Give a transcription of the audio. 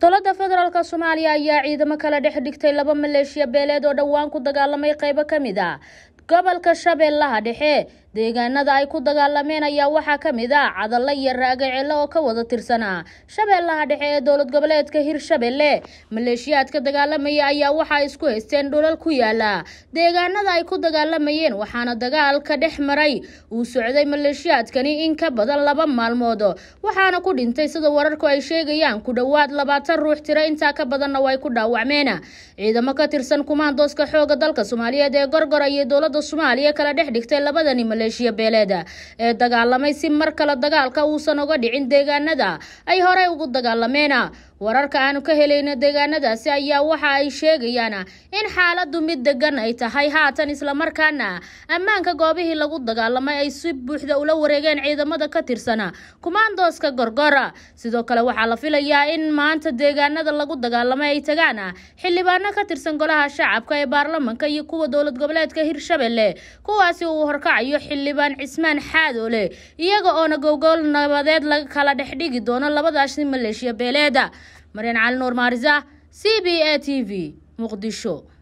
dowladda federaalk soomaaliya ayaa ciidamo kala dhex dhigtay laba maleeshiya beeleed oo dhowaan ku dagaalamay qeybo ka mid a gobolka shabeellaha dhexe deegaanada ay ku dagaalameen ayaa waxaa ka mid ah cadalla iyo raagacelle oo ka wada tirsanaa shabeellaha dhexe ee dowlad goboleedka hirshabelle maleeshiyaadka dagaalamaya ayaa waxaa isku haysteen dhulal ku yaala deegaanada ay ku dagaalamayeen waxaana dagaalka dhex maray uu socday maleeshiyaadkani in ka badan laba maalmood waxaana ku dhintay sida wararku ay sheegayaan ku dhowaad labaatan ruux tiro intaa ka badanna way ku dhaawacmeen ciidamo ka tirsan kumaandooska xooga dalka soomaaliyeed ee gorgora iyo dowlada soomaaliya kala dhex dhigtay labadani maleeshiya beeleeda ee dagaalamay si mar kale dagaalka uusan uga dhicin deegaanada ay horey ugu dagaalameen wararka aanu ka helayno deegaanadaasi ayaa waxa ay sheegayaan in xaaladu mid degan ay tahay haatan islamarkaana ammaanka goobihii lagu dagaalamay ay si buuxda ula wareegeen ciidamada ka tirsan kumaandooska gorgora sidoo kale waxaa la filayaa in maanta deegaanada lagu dagaalamay ay tagaan xildhibaano ka tirsan golaha shacabka ee baarlamanka iyo kuwa dowlad goboleedka hirshabelle kuwaasi uu horkacayo xildhibaan cismaan xaadoole iyaga oona gowgool nabadeed laga kala dhex dhigi doono labadaasi maleeshiya beeleeda maryan cali nuur maarisa c b a t v muqdisho